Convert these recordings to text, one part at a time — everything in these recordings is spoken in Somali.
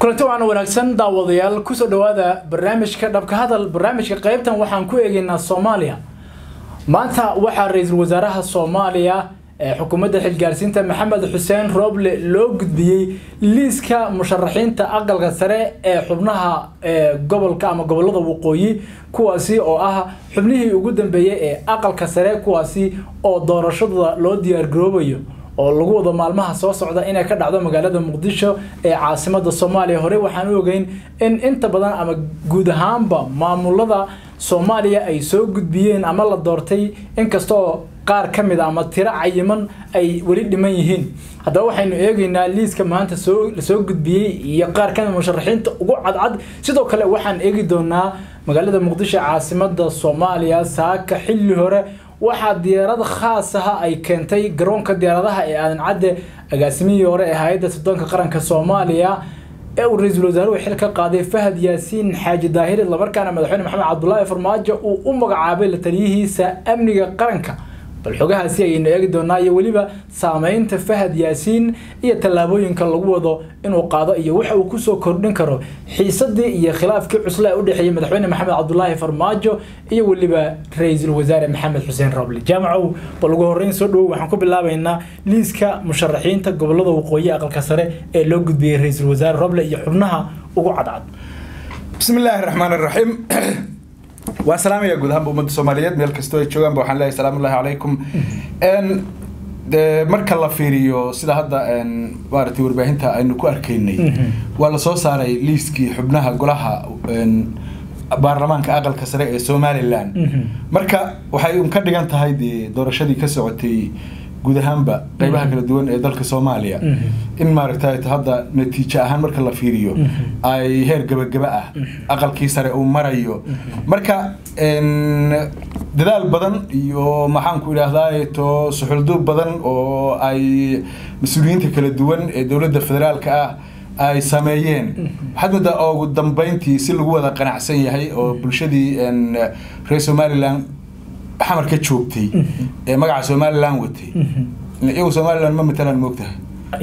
kulanti waana wanaagsan daawadayaal kusoo dhawaada barnaamijka dhabka hadal barnaamijka qaybtan waxaan ku eegaynaa soomaaliya maanta waxaa ra-iisul wasaaraha soomaaliya ee xukuumadda xilgaarsiinta maxamed xuseen rooble loo gudbiyey liiska musharaxiinta aqalka sare ee xubnaha gobolka ama gobolada waqooyi kuwaasi oo ah xubnihii ugu dambeeyey ee aqalka sare kuwaasi oo doorashadooda loo diyaargaroobayo oo lagu wado maalmaha soo socda inay ka dhacdo magaalada muqdisho ee caasimada soomaaliya hore waxaan u ogeyn in inta badan ama guud ahaanba maamulada soomaaliya ay soo gudbiyeen ama la doortay inkastoo qaar ka mid a ama tiro cayiman ay weli dhiman yihiin haddaba waxaynu eegaynaa liiska maanta soo lasoo gudbiyey iyo qaar kamid musharaxiinta ugu cadcad sidoo kale waxaan eegi doonaa magaalada muqdisho caasimada soomaaliya saaka xilli hore waxaa diyaarad khaas aha ay keentay garoonka diyaaradaha ee aadan cadde agaasimihii hore ee hay-adda soddoonka qaranka soomaaliya ee uu ra-iisul wasaaruhu xil ka qaaday fahad yaasiin xaaji daahir islamarkaana madaxweyne maxamed cabdulaahi farmaajo uu u magacaabay la taliyihiisa amniga qaranka bal xogahaasi ayaynu eegi doonaa iyo weliba saameynta fahad yaasiin iyo tallaabooyinka lagu wado inuu qaado iyo waxa uu kusoo kordhin karo xiisadii iyo khilaafkii cusle ee u dhexeeyey madaxweyne maxamed cabdulaahi farmaajo iyo weliba ra-iisul wasaare maxamed xuseen roble jaamacow bal ugu horreyn soo dhawow waxaan ku bilaabaynaa liiska musharaxiinta gobolada waqooyi aqalka sare ee loo gudbiyey ra-iisul wasaare roble iyo xubnaha ugu cadcad bismi illaahi raxmaan raxiim waan salaamaya guud ahaanba ummadda soomaaliyeed meel kastoo ay joogaanba waxaan leeyahay salaamu ullahi calaykum de marka la fiiriyo sida hadda maaragtay warbaahinta aynu ku arkaynay waa lasoo saaray liiskii xubnaha golaha baarlamaanka aqalka sare ee somalilan marka waxay un ka dhigan tahay dee doorashadii ka socotay guud ahaanba qeybaha kala duwan ee dalka soomaaliya in maaragtay hadda natiijo ahaan marka la fiiriyo ay heer gabagaba ah aqalkii sare uu marayo marka dadaal badan iyo maxaanku idhaahdaa to suxulduub badan oo ay mas-uuliyiinta kala duwan ee dowladda federaalka ah ay sameeyeen waxaad moodaa ugu dambeyntii si lagu wada qanacsan yahay oo bulshadii reer somalilan xamar ka joogtay ee magaca somalilan watay iyagu somalilan ma matalaan moogtahay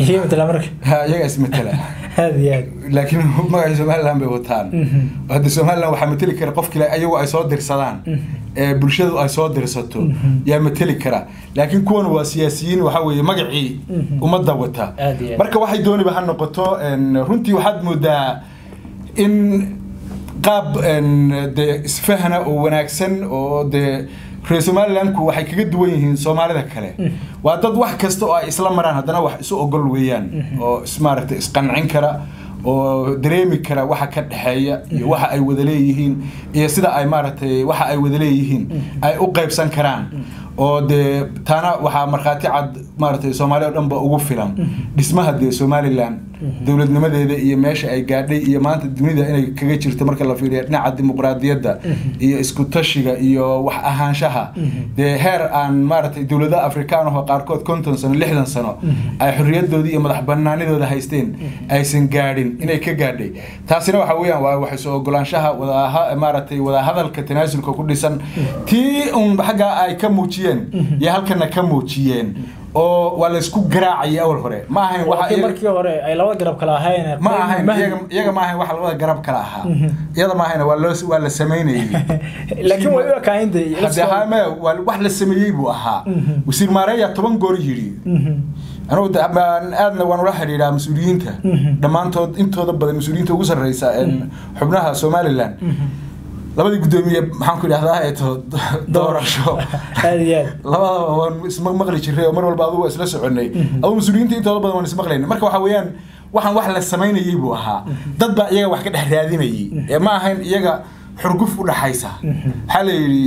iyaga ismatala laakiin magaca somalilan bay wataan hadda somalilan waxaa mateli kara qofkii ayagu ay soo dirsadaan ee bulshadu ay soo dirsato yaa mateli kara laakiin kuwan waa siyaasiyiin waxa weeye magacii ummadda wata marka waxay dooniba ha noqoto runtii waxaad moodaa in qaab dee isfahna oo wanaagsan oo dee reer somalilanku waxay kaga duwan yihiin soomaalida kale waa dad wax kasta oo ay isla maraan haddana wax isu ogol weeyaan oo maaragtay isqancin kara oo dareemi kara waxa ka dhexeeya iyo waxa ay wada leeyihiin iyo sida ay maaragtay waxa ay wada leeyihiin ay u qaybsan karaan oo dee taana waxaa markhaati cad maaragtay soomaali o dhan ba ugu filan dhismaha dee somalilan dowladnimadeeda iyo meesha ay gaadhay iyo maanta dunida inay kaga jirto marka la fiiriyo dhinaca dimuqraadiyadda iyo isku tashiga iyo wax ahaanshaha dee heer aan maaragtay dowladaha afrikaan ahoo qaarkood konton sano lixdan sano ay xorriyadoodii iyo madax banaanidooda haysteen aysan gaadhin inay ka gaadhay taasina waxa weeyaan waa wax isu ogolaanshaha wada maaragtay wadahadalka tanaasulka ku dhisan tii un xaggaa ay ka muujiyeen iyo halkana ka muujiyeen oo waa laysku garaacayay awal hore ma ahayn markii hore ay labada garab kala ahayn ma ahayn iyaga ma ahayn wax labada garab kala ahaa iyada ma ahayn waa loo waa la sameynayay laakiin way u ekaayinde hadde haame waa wax la sameeyey buu ahaa wasiir maareeya toban goor yidhi anugu aadna waan ula xidhiidhaa mas-uuliyiinta dhammaantood intooda badan mas-uuliyiinta ugu sarreysa xubnaha somalilan labadii guddoomiye maxaan ku idhahdaa eeto doorasho labadaba waan isma maqli jiray oo mar walba adugu isla soconay adugu mas-uuliyiinta intooda badan waan ismaqlayna marka waxa weeyaan waxaan wax la samaynayay buu ahaa dad baa iyaga wax ka dhex raadinayay ee ma ahayn iyaga xurguf u dhaxaysa waxaa la yidhi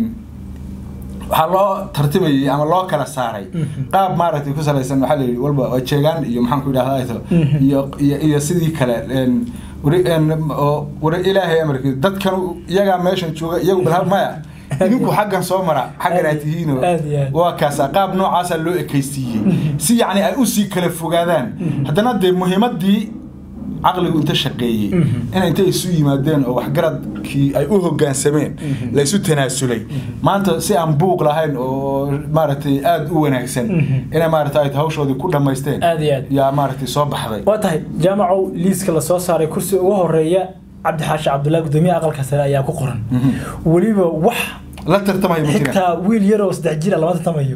waxaa loo tartimayay ama loo kala saaray qaab maaragtay ku salaysan waxaa la yidhi walba waa jeegaan iyo maxaan ku idhahdaa eeto iyo iyo iyo sidii kale war ilaahay amarkiisa dadkan iyagaa meeshan jooga iyagu bal maya idinku xaggan soo mara xaggan aad tihiino waa kaasa qaab noocaasa loo ekaysiiyey si yacni ay usii kala fogaadaan haddana dee muhiimadii caqligu inta shaqeeyey in intay isu yimaadeen oo waxgaradkii ay u hogaansameen la isu tanaasulay maanta si aan buuq lahayn oo maaragtay aada u wanaagsan inay maaragtay hawshoodii ku dhammaysteen Aad iyo aad. yaa maaragtay soo baxday waa tahay jaamacow liiska lasoo saaray kursi ugu horeeya cabdi xaashi cabdullaahi gudoomiyaha aqalka sare ayaa ku qoran weliba wax la tartamaya ma jiraan xitaa wiil yar oo saddex jira lama tartamayo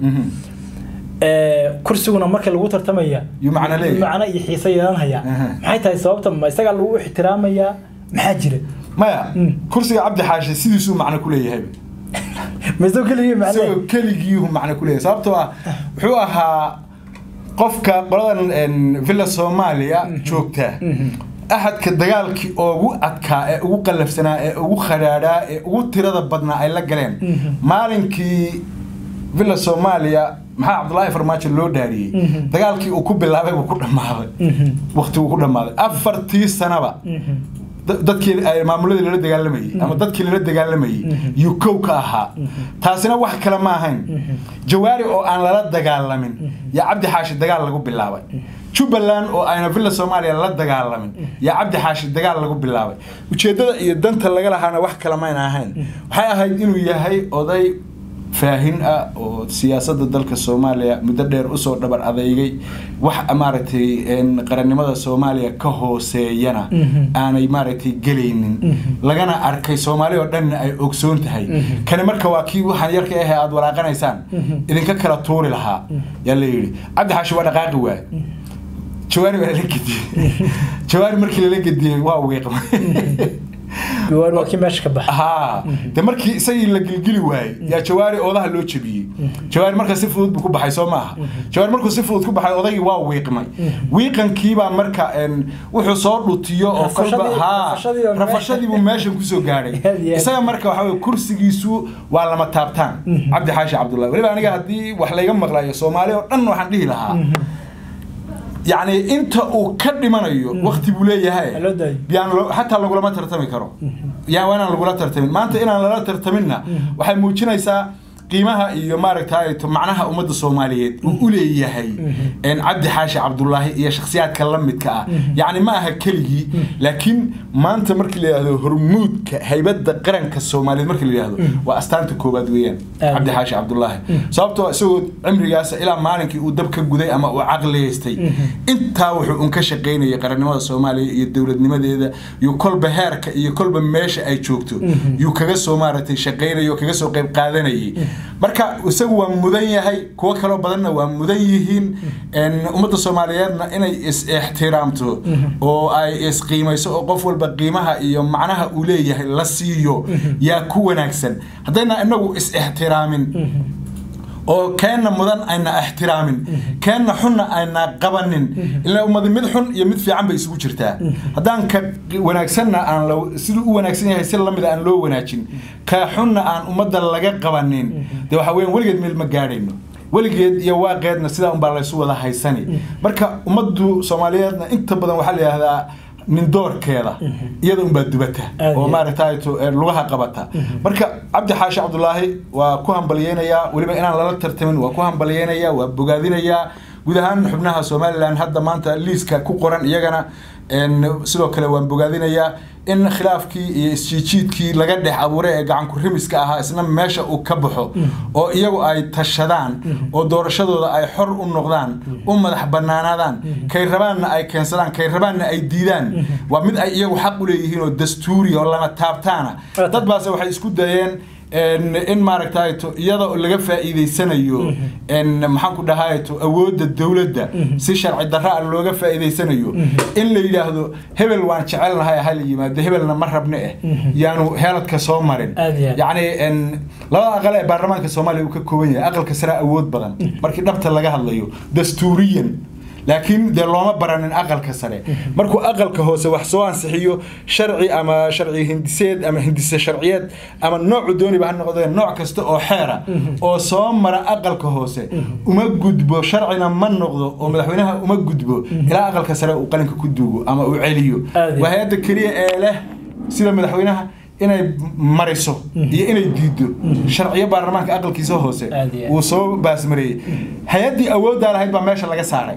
Ee, kursiguna marka lagu tartamaya Yuu macno leeyahay. macno iyo xiise yeelanaya Aha. maxay tahay sababta ma isagaa lagu ixtiraamayaa maxaa jira maya Mm. kursiga cabdi xaashi sidiisuu macno ku leeyahay ma isagoo keligii macne isagoo keligiihu macno ku leeyahay sababtoo ah wuxuu ahaa qofka qoladan een, villa soomaaliya joogta axadka dagaalkii ugu adkaa ee ugu qallafsanaa ee ugu khadhaadhaa ee ugu tirada badnaa ay la galeen maalinkii villa soomaaliya maxaa cabdulaahi farmaajo loo dhaariyey dagaalkii uu ku bilaabay buu ku dhammaaday waqti uu ku dhammaaday afartii sanaba da- dadkii ay maamuladii lala dagaalamayey ama dadkii lala dagaalamayey yuu kow ka ahaa taasina wax kale ma ahayn jawaari oo aan lala dagaalamin yaa cabdi xaashi dagaal lagu bilaabay jubbaland oo ayna villa soomaaliya la dagaalamin yaa cabdi xaashi dagaal lagu bilaabay ujeeddada iyo danta laga lahaana wax kale mayna ahayn waxay ahayd inuu yahay oday faahin ah oo siyaasadda dalka soomaaliya muddo dheer usoo dhabar adeygay wax maaragtay een, qarannimada soomaaliya ka hooseeyana aanay maaragtay gelaynin lagana arkay soomaali oo dhanna ay ogsoon tahay kani marka waa kii waxaan yarka ahe aada walaaqanaysaan idinka kala tuuri lahaa yaa la yidhi cabdi xaashi waa dhaqaaqi waay jawaari baa lala gediyey jawaari markii lala gediyey waa wiiqmay Gawaar waa kii meesha ka baxa haa de markii isagii la gilgili waayey yaa jawaari oodaha loo jebiyey jawaari marka si fudud buu ku baxay soo maaha jawaari markuu si fudud ku baxay odaygii waa wiiqmay wiiqankiibaa marka een, wuxuu soo dhutiyo oo kolba Rafashadii- haa rafashadii oo meesha- rafashadii buu meeshan kusoo gaadhay Aad iyo aad. isaga marka waxa weye kursigiisu waa lama taabtaan cabdi xaashi cabdullahi weliba aniga haddii wax layga maqlayo soomaali oo dhan waxaan dhihi lahaa yacni inta uu ka dhimanayo waqti buu leeyahay Ha loo daayo. yaan lo- xataa lagulama tartami karo yaa waa inaan lagula tartamin maanta inaan lala tartaminna waxay muujinaysaa qiimaha iyo maaragtay to macnaha ummadda soomaaliyeed uu u leeyahay een cabdi xaashi cabdullaahi iyo shakhsiyaadka la midka ah yacni ma aha keligii laakiin maanta markii la yidhahdo hormuudka haybadda qaranka soomaaliyeed markii la yidhahdo waa astaanta koowaad weeyaan Aamin. cabdi xaashi cabdullaahi sababtoo isagoo cimrigaas ilaa maalinkii uu dab ka guday ama uu caqliyaystay intaa wuxuu un ka shaqaynayay qarannimada soomaaliya iyo dowladnimadeeda iyo kolba heerka iyo kolba meesha ay joogto yuu kaga soo maaragtay shaqaynayay oo kaga soo qayb qaadanayay marka isagu waa mudan yahay kuwo kaloo badanna waa mudan yihiin een, ummadda soomaaliyeedna inay is-ixtiraamto oo ay isqiimayso oo qof walba qiimaha iyo macnaha uu leeyahay la siiyo yaa ku wanaagsan haddayna inagu is-ixtiraamin oo keenna mudan ayna ixtiraamin keenna xunna ayna qabanin ilaa ummadi mid xun iyo mid fiican bay isugu jirtaa haddaan ka wanaagsanna aan la- siduu u wanaagsan yahay si lamida aan loo wanaajin ka xunna aan ummadda laga qabanin dee waxa weyan weligeed meel ma gaadhayno weligeed iyo waaqeedna sidaa unbaa laysu wada haysani marka ummaddu soomaaliyeedna inta badan waxaa la yidhahdaa nin doorkeeda iyada unbaa dubata Aad oo iyo- maaragtay to- ee lugaha qabata marka cabdi xaashi cabdulaahi waa ku hambalyeynayaa weliba inaan lala tartamin waa ku hambalyeynayaa waa bogaadinayaa guud ahaan xubnaha somalilan hadda maanta liiska ku qoran iyagana een, sidoo kale waan bogaadinayaa in khilaafkii iyo isjiijiidkii laga dhex abuuray ee gacanku rimiska ahaa isna meesha uu ka baxo oo iyagu ay tashadaan oo doorashadooda ay xor u noqdaan u madax banaanaadaan kay rabaanna ay keensadaan kay rabaanna ay diidaan waa mid ay iyagu xaq u leeyihiin oo dastuuri oo lama taabtaana dad baase waxay isku dayeen en- in maaragtay to iyada oo laga faa'iideysanayo en maxaan ku dhahay to awoodda dowladda si sharci darra ah looga faa'iideysanayo in la yidhaahdo hebel waan jecelnahay ha la yimaado hebelna ma rabne eh yaanu heeladka soo marin Aad iyo aad. yacni en labada aqal ee baarlamaanka soomaaliya uu ka kooban yahay aqalka sare awood badan markii dhabta laga hadlayo dastuuriyan laakiin dee looma baranin aqalka sare markuu aqalka hoose wax soo ansixiyo sharci ama sharci hindiseed ama hindise sharciyeed ama noocu dooniba ha noqdee nooc kasta oo xeera oo soo mara aqalka hoose uma gudbo sharcina ma noqdo oo madaxweynaha uma gudbo ilaa aqalka sare uu qalinka ku duugo ama uu celiyo Aad iyo waa hay-adda keliya ee leh sida madaxweynaha inay mariso iyo inay diido sharciyo baarlamaanka aqalkiisa hoose Aad iyo aad. uu soo baasmareeyey hay-addii awooddaa lahayd baa meesha laga saaray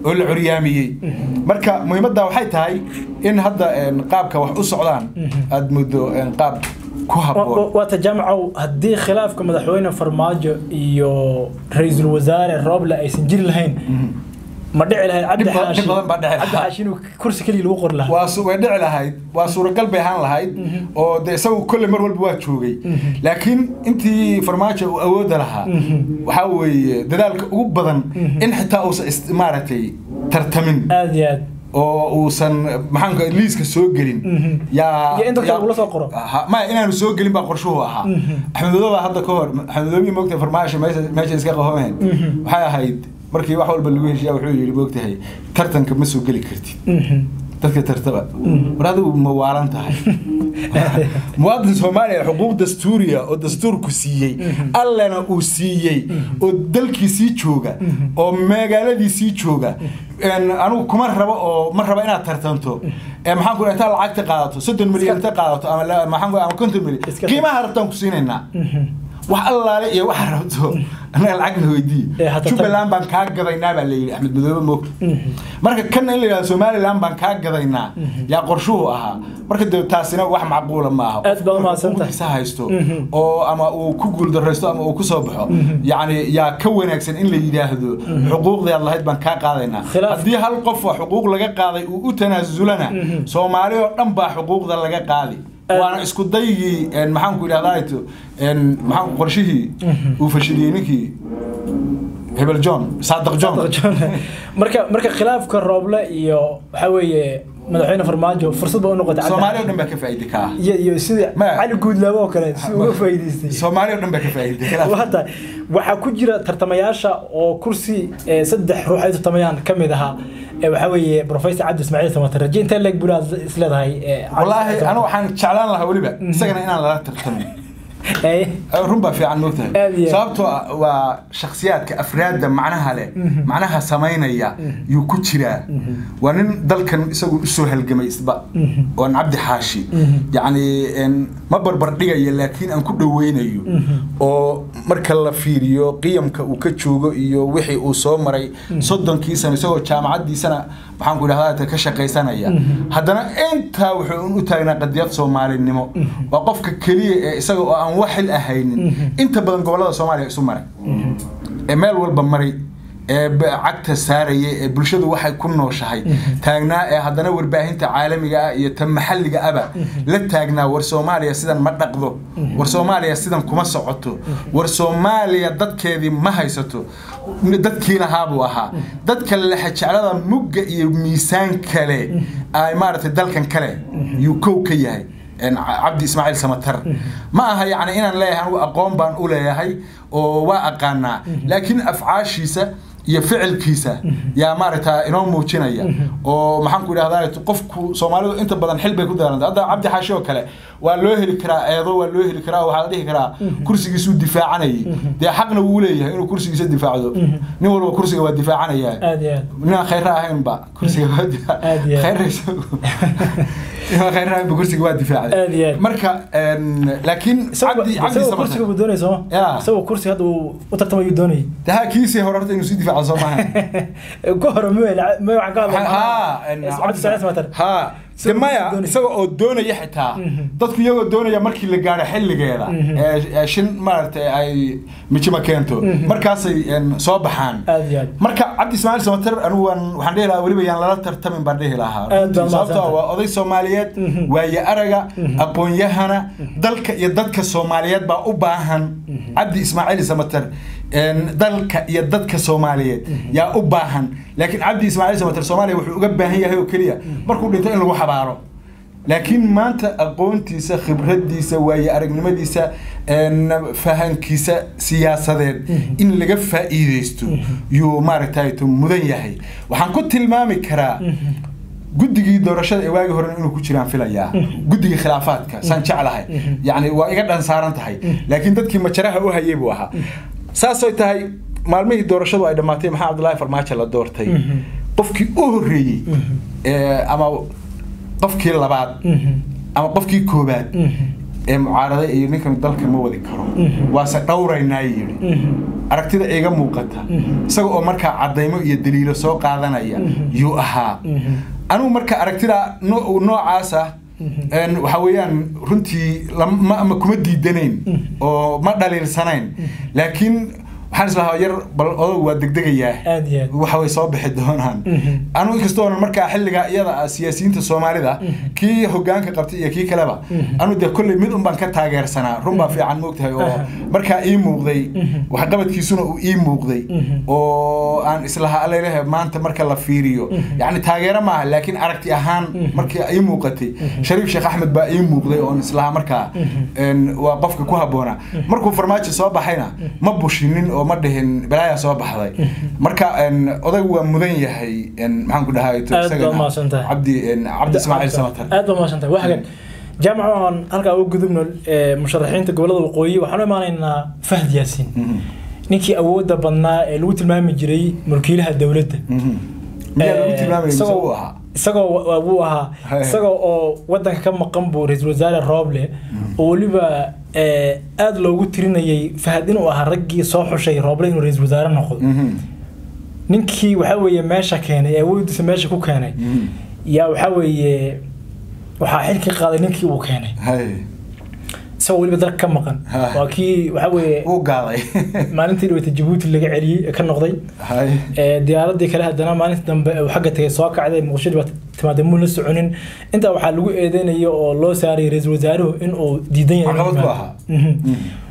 oo la curyaamiyey marka muhiimadda waxay tahay in hadda een, qaabka wax u socdaan aad muddo een, qaab ku habboon waata jaamacow haddii khilaafka madaxweyne farmaajo iyo ra-iisul wasaare rooble aysan jiri lahayn ma dhici lahayd cabdi Dhib ba- xaashi dhib badan baa dhici cabdi lahaa. xaashi inuu kursi keliya lagu qori lahaa waa su- way dhici lahayd waa suuragal bay ahaan lahayd oo de isagu kolley mar walba waa joogay laakiin intii farmaajo uu awoodda lahaa waxaa weeye dadaalka ugu badan in xitaa uusan is- maaragtay tartamin aad iyo aad oo uusan maxaanka liiska soo gelin yaa Iyo in dadka yaa- lagula soo qoro. Ha- maya inaanu soo gelin baa qorshuhu ahaa axmed madooba hadda ka hor axmed madoobi moogtahay farmaasho meesha meesha iska qabameen waxay ahayd markii wax walba lagu heshiyaa wuxuu yidhi moogtahay tartanka ma soo geli kartid dadka tartaba war adigu ma waalan tahay muwaadin soomaaliya xuquuq dastuuriya oo dastuurku siiyey allana uu siiyey oo dalkiisii jooga oo magaaladiisii jooga een, anigu kuma rabo oo ma rabo inaad tartanto ee maxaan ku dhahay intaad lacagta qaadato soddon milyan inta qaadato ama la- maxaan ku ama konton milyan Iska- qiimaha rabtaan ku siinaynaa wax allaale iyo waxa rabto annaga lacagna weydii Ee, hata tan- jubbaland baan kaa gadaynaa baa layidhi axmed madoobe moogta marka kan in la yidhahdo somaliland baan kaa gadaynaa yaa qorshuhu ahaa marka de taasina wax macquula ma aha Aad baad umahadsantahay. Qofka haysto oo ama uu ku guuldaraysto ama uu ku soo baxo yacni yaa ka wanaagsan in la yidhaahdo xuquuqdii aad lahayd baan kaa qaadaynaa Khilaaf- haddii hal qof oo xuquuq laga qaaday uu u tanaasulana soomaali oo dhan baa xuquuqda laga qaadi Aad- waana isku daygii een, maxaan ku idhahdaa maxaan qorshihii uu fashiliyey ninkii hebel john saadiq john marka marka khilaafka rooble iyo waxa weeye madaxweyne farmaajo fursad ba u noqotay cabdi soomaali oo xaashi. dhan baa ka faa'iidi kaa iyo iyo sida Ma- cali guudlaabo oo kale si uga faa'iidaystay soomaali oo dhan baa ka faa'iiday khilaaf. waa tahay waxaa ku jira tartamayaasha oo kursi eh, saddex ruux ay tartamayaan ka mid ahaa eh, waxaa weeye professor cabdi ismaaciil samatar raje intee leeg bulaad isleedahay eh, Cabdi wallaahi Ismaaciil anu waxaan jeclaan lahaa weliba isagana inaan lala tartamin Samatar. Eh, run baa fiican moogtahay Aad iyo aad. sababtoo ah waa shakhsiyaadka afraadda macnaha leh macnaha samaynaya yuu ku jiraa waa nin dalkan isagu usoo halgamay isba oon cabdi xaashi yacni een, ma barbar dhigaya laakiin aan ku dhaweynayo oo marka la fiiriyo qiyamka uu ka joogo iyo wixii uu soo maray soddonkii sano isagoo jaamacaddiisana maxaan ku idhahdaa ka shaqaysanaya haddana intaa wuxuu u taagnaa qadiyad soomaalinimo waa qofka keliya ee isaga oo aan wax xil ahaynin inta badan gobollada soomaaliya isu maray ee meel walba maray ee b- cagta saaraya ee bulshadu waxay ku nooshahay taagnaa ee haddana warbaahinta caalamiga ah iyo ta maxalliga aba la taagnaa war soomaaliya sidan ma dhaqdo war soomaaliya sidan kuma socoto war soomaaliya dadkeedii ma haysato dadkii lahaa buu ahaa dadka lexejeclada mugga iyo miisaan kale ay maaragtay dalkan kale yuu kow ka yahay een, Ca- cabdi ismaaciil samatar ma aha yacni inaan leeyahay anigu aqoon baan u leeyahay oo waa aqaanaa laakiin afcaashiisa iyo ficilkiisa yaa maaragta inoo muujinaya oo maxaan ku idhahdaa qofku soomaalidu inta badan xil bay ku daalanta hadda cabdi xaashi oo kale waa loo heli karaa eedo waa loo heli karaa waxaa la dhihi karaa kursigiisuu difaacanayay dee xaqna wuu leeyahay inuu kursigiisa difaacdo nin walba kursiga waa difaacanaya aad iyo aad ninaan khayra ahaynba kursiga waa difaac Aad iyo aad. khayra isagu ninaan khayra ahaynba kursiga waa difaacday Aad iyo aad. marka een, laakiin isagoo cabdi cabdi isagoo kursiga samatar buu doonayay sooma Ya. isagoo kursiga hadda uu u tartamayuu doonayay daha kiisii hore horta inuu sii difaaco soo maaha ku hore ma ma waxaan ka ha hadlay cabdi ismaaciil samatar ha de Isagoo maya doonaya. isaga oo doonaya xitaa dadku iyagoo doonaya markii la gaaro xilligeeda ee ee shin maaragtay ay mijima keento markaasay een, soo baxaan aad iyo aad marka cabdi ismaaciil samater anigu waan waxaan dhihi lahaa weliba yaan lala tartamin baan dhihi lahaa Aad baa sababtoo ah mahadsantahay. waa oday soomaaliyeed waaye araga aqoon-yahana dalka iyo dadka soomaaliyeed baa u baahan cabdi ismaaciil samater een, dalka iyo dadka soomaaliyeed yaa u baahan laakiin cabdi ismaaciil samater soomaaliya wuxuu uga baahan yahay oo keliya markuu dhinto in lagu xabaaro laakiin maanta aqoontiisa khibradiisa waaye aragnimadiisa een, fahankiisa siyaasadeed in laga faa'iideysto yuu maaragtay mudan yahay waxaan ku tilmaami karaa guddigii doorashada ee waagi hore inuu ku jiraan filayaa guddigii khilaafaadka saan jeclahay yacni waa iga dhan saaran tahay laakiin dadkii majaraha u hayay buu ahaa saasay tahay maalmihii doorashadu ay dhammaatay maxaa cabdullaahi farmaajo la doortay qofkii u horreeyey ee, ama qofkii labaad ama qofkii koobaad ee mucaarada iyo ninkan dalka ma wadi karo waase dhowraynaa yidhi aragtida iga muuqata isaga oo markaa cadaymo iyo daliilo soo qaadanaya yuu ahaa anigu marka aragtida no- noocaasa een, waxa weeyaan runtii lam- ma ma kuma diidanayn oo ma dhaliilsanayn laakiin waxaan islahaa yar bal odag waa degdegayaa Aad iyo aad. waxa way soo bixi doonaan Mhm. anigu inkastoonan markaa xilligaa iyada ah siyaasiyiinta soomaalida kii hogaanka qabtay iyo kii kaleba anu dee kolley mid un baan ka taageersanaa run baa fiican moogtahay oo Aha. markaa ii muuqday waxqabadkiisuna uu ii muuqday oo aan islahaa alalehe maanta marka la fiiriyo yacni taageero maaha laakiin aragti ahaan markii ii muuqatay shariif sheekh axmed baa ii muuqday oon islahaa markaa een, waa qofka ku habboonaa markuu farmaajo soo baxayna ma bushinin oo ma dhihin balaayaa soo baxday marka een, odaygu waa mudan yahay een, maxaan ku dhahay Aad baad mahadsantahay. cabdi een, cabdi ismaaciil samatar aad baa mahadsantahay waa hagan jaamac waxaan halkaa uga gudubno ee, musharaxiinta gobolada waqooyi waxaan u imaanaynaa fahd yaasiin Mhm. ninkii awoodda badnaa ee lagu tilmaami jiray mulkiilaha dowladda Mhm. miyaa lagu Ee, tilmaamaya mise isagoo- uu ahaa isagoo wa- wuu ahaa Hay. isagoo oo wadanka ka maqan buu ra-iisul wasaare rooble oo weliba ee, aad loogu tirinayay fahad inuu ahaa raggii soo xushay rooble inuu ra-iisul wasaare noqdo Mhm. ninkii waxaa weeye meesha keenay ee awoodiisa meesha ku keenay Mhm. yaa waxaa weeye waxaa xilka qaaday ninkii uu keenay hay isagoo weliba dalka ka maqan Ha. waa kii waxaa weeye uu gaaday maalintii dhaweyta jabuuti laga celiyey ee ka noqday hay ee, diyaaradii kale haddana maalinta dambe uu xagga tagay soo kacday muqdisho baa timaada muun la soconin intaa waxaa lagu eedeynaya oo loo saarayay ra-iisul wasaaruhu in uu diidan yahay inuu Caqabad ku yimaado. ahaa. Mhm. Mhm.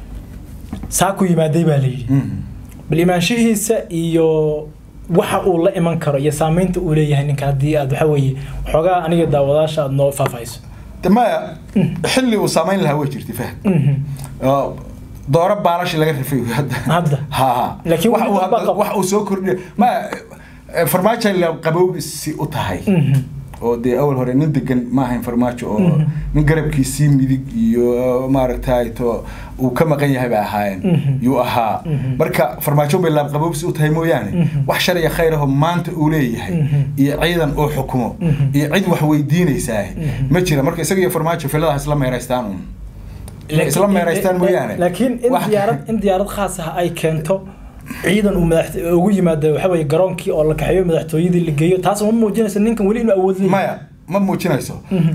saa ku yimaaday baa la yidhi Mhm. bal imaanshihiisa iyo waxa uu la iman karo iyo saameynta uu leeyahay ninka haddii aad waxa weeye waxoogaa aniga daawadaasha aad noo faahfaahiso De maya xilli uu saamayn lahaa way jirtay fahd Mhm. oo dooro baalashi laga rifay hadda Hadda. ha ha Laakiin wax weli uu dad baa hadda- qaba. wax uu soo kordhiya maya eh, farmaajo la qabowsi u tahay Mhm. oo dee awal hore nin degan ma ahayn farmaajo oo Mhm. nin garabkiisii midig iyo maaragtay to uu ka maqan yahay bay ahaayeen Mhm. yuu ahaa Mhm. marka farmaajo bay laabqabowsi u tahay mooyaane Mhm. wax sharciga khayr ahoo maanta uu leeyahay Mhm. iyo ciidan uu xukumo Mhm. iyo cid wax weydiinaysaa Mhm. ma jira marka isaga iyo farmaajo filadaha isla meeraystaan un Inay isla Laakiin- meeraystaan mooyaane laakiin in Wax- diyaarad in diyaarad khaas ah ay keento ciidan uu madax ugu yimaado waxa weeye garoonkii oo la kaxeeyo madaxtooyadii la geeyo taas ma muujinaysa ninkan weli inuu awood leeyahay maya ma muujinayso Mhm.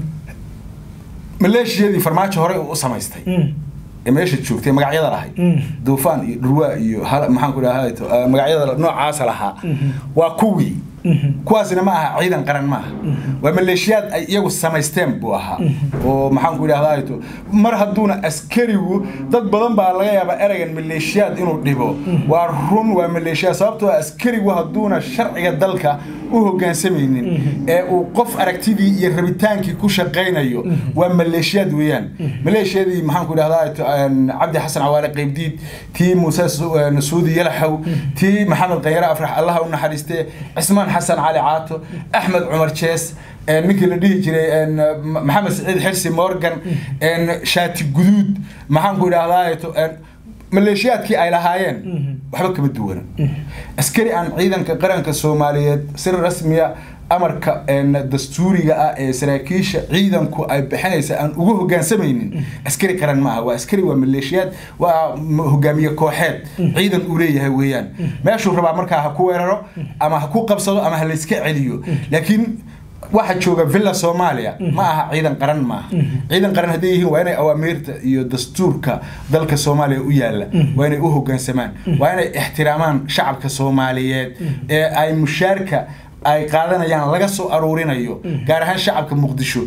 maleeshiyadii farmaajo horey u samaystay Mhm. ee meesha joogtay magacyada lahay Mhm. duufaan iyo dhurwaa iyo hal- maxaan ku dhahay to- eh, magacyada noocaasa lahaa Mhm. waa kuwii Mhm. kuwaasina ma aha ciidan qaran maaha waa maleeshiyaad ay iyagu samaysteen buu ahaa oo maxaan ku idhahdaa to mar hadduuna askarigu dad badan baa laga yaabaa ereygan maleeshiyaad inuu dhibo waa run waa maleeshiyaad sababtoo ah askarigu hadduuna sharciga dalka u hoggaansamaynin ee uu qof aragtidii iyo rabitaankii ku shaqaynayo waa maleeshiyaad weeyaan maleeshiyadii maxaan ku idhahdaa to, een, cabdi xasan cawaale qeybdiid tii muuse Su- een, suudi yalaxow tii maxamed khayre afrax allaha u naxariistee cismaan xasan cali caato axmed cumar jees een, ninkii la dhihi jiray een, Ma- maxamed saciid xirsi morgan een, shaati guduud maxaan ku idhahdaa to, een, maleeshiyaadkii ay lahaayeen waxba kama duwana askari aan ciidanka qaranka soomaaliyeed si rasmiya amarka een, dastuuriga ah ee saraakiisha ciidanku ay bixinaysa aan ugu hogaansamaynin askari qaran maaha waa askari waa maleeshiyaad waa m- hogaamiye kooxeed ciidan uu leeyahay weeyaan meeshuu rabaa markaa ha ku weeraro ama ha ku qabsado ama ha layska celiyo laakiin waxa jooga villa soomaaliya ma aha ciidan qaran maaha ciidan qaran hadday yihiin waa inay awaamiirta iyo dastuurka dalka soomaaliya u yaalla waa inay u hoggaansamaan waa inay ixtiraamaan shacabka soomaaliyeed ee ay mushaarka ay qaadanayaan laga soo aruurinayo gaar ahaan shacabka muqdisho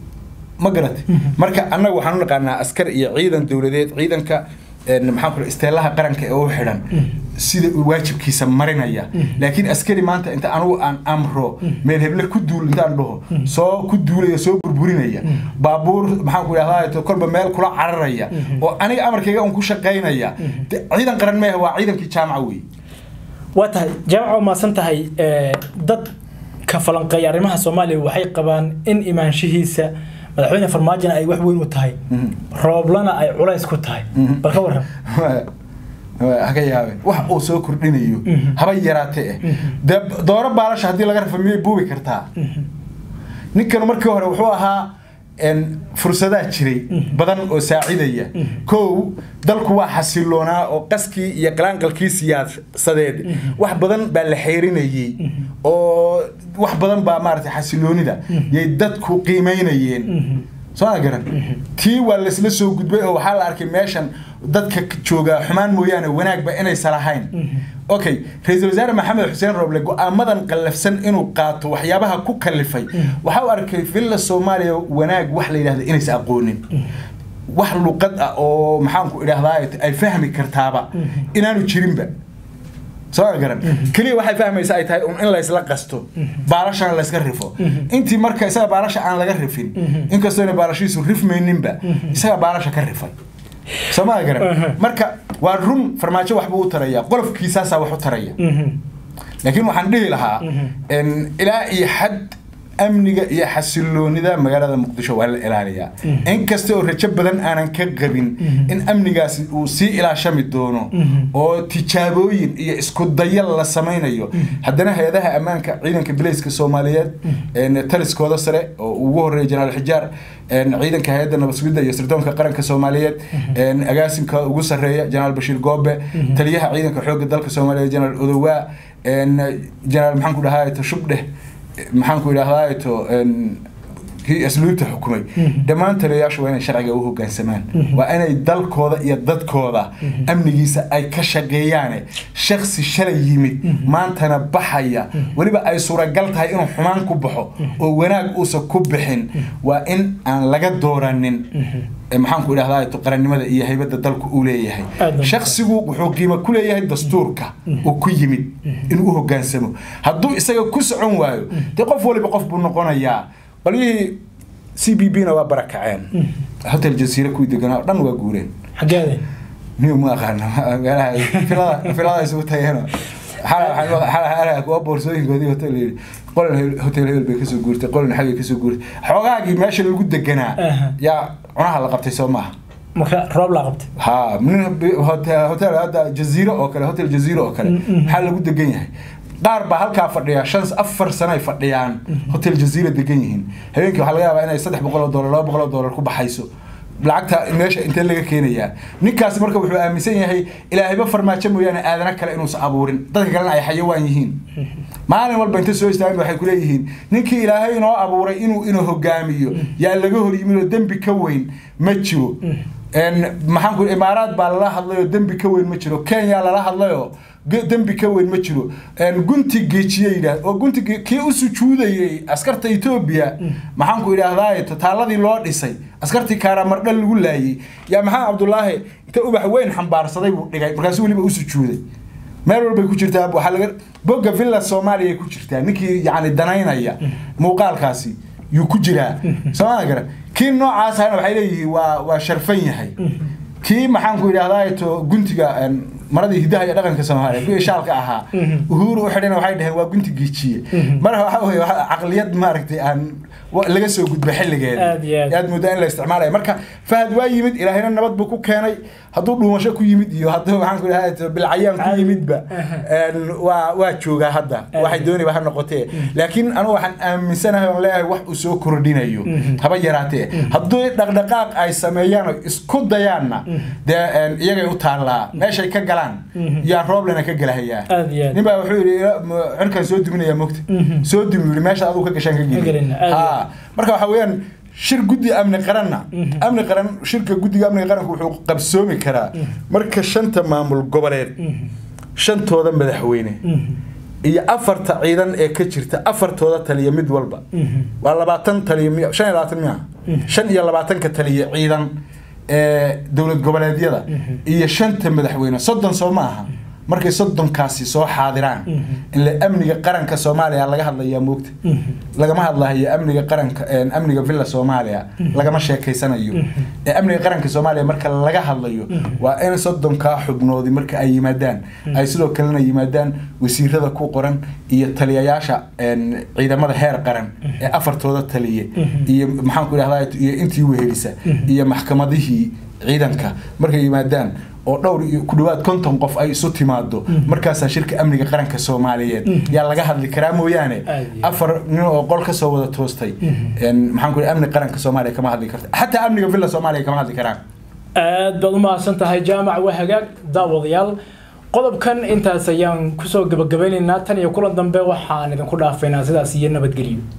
ma garatay marka annaga waxaan u naqaanaa askar iyo ciidan dowladeed ciidanka een, maxaan ku dhahay, isteelaha qaranka ee u xidhan sida uu waajibkiisa marinaya laakiin askari maanta inta anugu aan amro meel heble ku duul intaan dhaho soo ku duulaya soo burburinaya baabuur maxaan ku idhahdaa to kolba meel kula cararaya oo aniga amarkayga un ku shaqaynaya de- ciidan qaran meeha waa ciidankii jaamaca wey waa tahay jaamaca waa mahadsan tahay ee, dad ka falanqeeya arrimaha soomaaliya waxay qabaan in imaanshihiisa madaxweyne farmaajona ay wax weyn u tahay rooblana ay culays ku tahay bal ka waran haka yaabeen wax uu soo kordhinayo haba yaraate eh dee dooro baalasha haddii laga rafa miyay buubi kartaa ninkan markii hore wuxuu ahaa fursadaha jiray badan oo saacidaya kow dalku waa xasiloonaa oo qaskii iyo qalaanqalkii siyaasadeed wax badan baa la xeerinayey oo wax badan baa maaragtay xasiloonida yay dadku qiimeynayeen soo ma garan tii waa laysla soo gudbay oo waxaa la arkay meeshan dadka jooga xumaan mooyaane wanaagba inaysa lahayn okay ra-iisul wasaare maxamed xuseen roble go-aamadan qallafsan inuu qaato waxyaabaha ku kalifay waxaa u arkay villa soomaaliya wanaag wax la yidhahda inaysa aqoonin wax luqad ah oo maxaanku idhahdaa ay fahmi kartaaba inaanu jirinba soo garan keliya waxay fahmaysa ay tahay in laysla qasto baalashana layska rifo intii marka isaga baalasha aan laga rifin inkastoona baalashiisu rifmayninba isaga baalasha ka rifay soo ma garan marka waa run farmaajo waxbuu u taraya qolofkiisaasaa wax u taraya laakiin waxaan dhihi lahaa ilaa iyo xad amniga iyo xasiloonida magaalada muqdisho waa la ilaaliyaa inkasta oo rajo badan aanan ka qabin in amnigaasi uu sii ilaashami doono oo tijaabooyin iyo isku dayal la samaynayo haddana hay-adaha ammaanka ciidanka bilayska soomaaliyeed taliskooda sare oo ugu horeeya jenaraal xijaar ciidanka hay-adda nabadsugidda iyo sirdoonka qaranka soomaaliyeed agaasimka ugu sarreeya jenaraal bashiir goobe taliyaha ciidanka xoogga dalka soomaaliyeed jenaraal odowaa jenaraal maxaan ku dhahaa tashubdheh maxaan ku idhahdaa to kii asluubta xukumay dhammaan taliyayaashu waa inay sharciga u hogaansamaan waa inay dalkooda iyo dadkooda amnigiisa ay ka shaqeeyaane shaksi shalay yimid maantana baxaya weliba ay suuragal tahay inuu xumaan ku baxo oo wanaag uusan ku bixin waa in aan laga dooranin maxaan ku idhahdaa qarannimada iyo haybadda dalku uu leeyahay shaksigu wuxuu qiimo ku leeyahay dastuurka uu ku yimid inuu u hogaansamo hadduu isaga ku socon waayo dee qof waliba qof buu noqonayaa qolyihii c b b na waa barakaceen hotel jasiire kuwii deganaa o dhan waa guureen xageede niyo ma aqaano meelaha filada filada isugu tageeno kuwa boorsooyinkoodii hotel yidhi qolin hotel hebel bay kasoo guurtay qolin xagay kasoo guurtay xoogaagii meesha lagu deganaa yaa cunaha la qabtay soo maaha marka roob la qabtay ha nin hotel hadda jaziiro oo kale hotel jaziiro oo kale maxaa lagu degan yahay qaar baa halkaa fadhiya shan afar sano ay fadhiyaan hotel jaziira degan yihiin habeenkii waxaa laga yaabaa inay saddex boqol oo dollar laba boqol oo dollar ku baxayso lacagta meesha intee laga keenayaa ninkaasi marka wuxuu aaminsan yahay ilaahayba farmaajo mooyaane aadana kale inuusan abuurin dadka kalena ay xayawaan yihiin maalin walba inta soo istaagin waxay kuleeyihiin ninkii ilaahay inoo abuuray inuu inuu hogaamiyo yaa laga hor yimid oo dembi ka weyn ma jiro maxaan ku imaaraad baa lala hadlayoo dembi ka weyn ma jiro kenya lala hadlayoo dembi ka weyn ma jiro gunti geejiye yidhaah oo gunti kii u sujuudayay askarta etoobiya maxaan ku idhaahdaa tataaladii loo dhisay askartii kaaraamardhal lagu laayay yaa maxamed cabdulaahi inta ubax weyn xambaarsaday buu dhigay markaasu weliba u sujuuday meel walbay ku jirtaa waxaa laga bogga villa soomaaliya ku jirtaa ninkii yacni danaynaya muuqaalkaasi yuu ku jiraa sooma garan kii noocaas ahna waxay leeyihiin waa waa sharfan yahay kii maxaan ku idhahdaa to guntiga maradii hidaha iyo dhaqanka soomaaliya kuwii shaalka ahaa uhuru u xidhana waxay dhaheen waa gunti geejiye marka waxa weye caqliyad maaragtay aan laga soo gudba xilligeeda aad moodaa in la isticmaalayo marka fahad waa yimid ilaahayna nabad buu ku keenay hadduu dhuumasho ku yimid iyo hadduu maxaan ku idhahdaa bilcayaan ku yimidba waa waa joogaa hadda waxay dooniba ha noqotee laakiin anigu waxaan aaminsanahay oon leeyahay wax uu soo kordhinayo haba yaraatee hadduu dhaqdhaqaaq ay sameeyaan oo isku dayaanna dee iyagay u taallaa meeshay ka galaan yaa rooblena ka gelahayaa nin baa wuxuu yidhi cirkan soo duminaya mogta soo dumi yidhi meesha aduu ka gashaan ka geli ha marka waxa weeyaan shir guddi amni qaranna amni qaran shirka guddiga amniga qaranku wuxuu qabsoomi karaa marka shanta maamul goboleed shantooda madaxweyne iyo afarta ciidan ee ka jirta afartooda taliya mid walba waa labaatan taliya shan iyo labaatan miya shan iyo labaatanka taliya ciidan ee dowlad goboleedyada iyo shanta madaxweyne soddon soo ma aha markay soddonkaasi soo xaadiraan ile amniga qaranka soomaaliya laga hadlayaa moogta lagama hadlahayo amniga qaranka amniga villa soomaaliya lagama sheekeysanayo ee amniga qaranka soomaaliya marka laga hadlayo waa in soddonkaa xubnoodi marka ay yimaadaan ay sidoo kalena yimaadaan wasiirada ku qoran iyo taliyayaasha ciidamada heer qaran ee afartooda taliye iyo maxaan ku idhahdaa iyo intii wehelisa iyo maxkamadihii ciidanka markay yimaadaan oo dhowr iyo ku dhawaad konton qof ay isu timaado markaasaa shirka amniga qaranka soomaaliyeed yaa laga hadli karaa mooyaane Aad iyo afar nin oo qol kasoo wada toostay een, maxaan ku ihi amni qaranka soomaaliya kama hadli karta xataa amniga villa soomaaliya kama hadli karaan aad baad u mahadsan tahay jaamac waa hagaag daawadayaal qodobkan intaas ayaan kusoo gabagabeynaynaa tan iyo kulan dambe waxaan idinku dhaafaynaa sidaas iyo nabadgelyo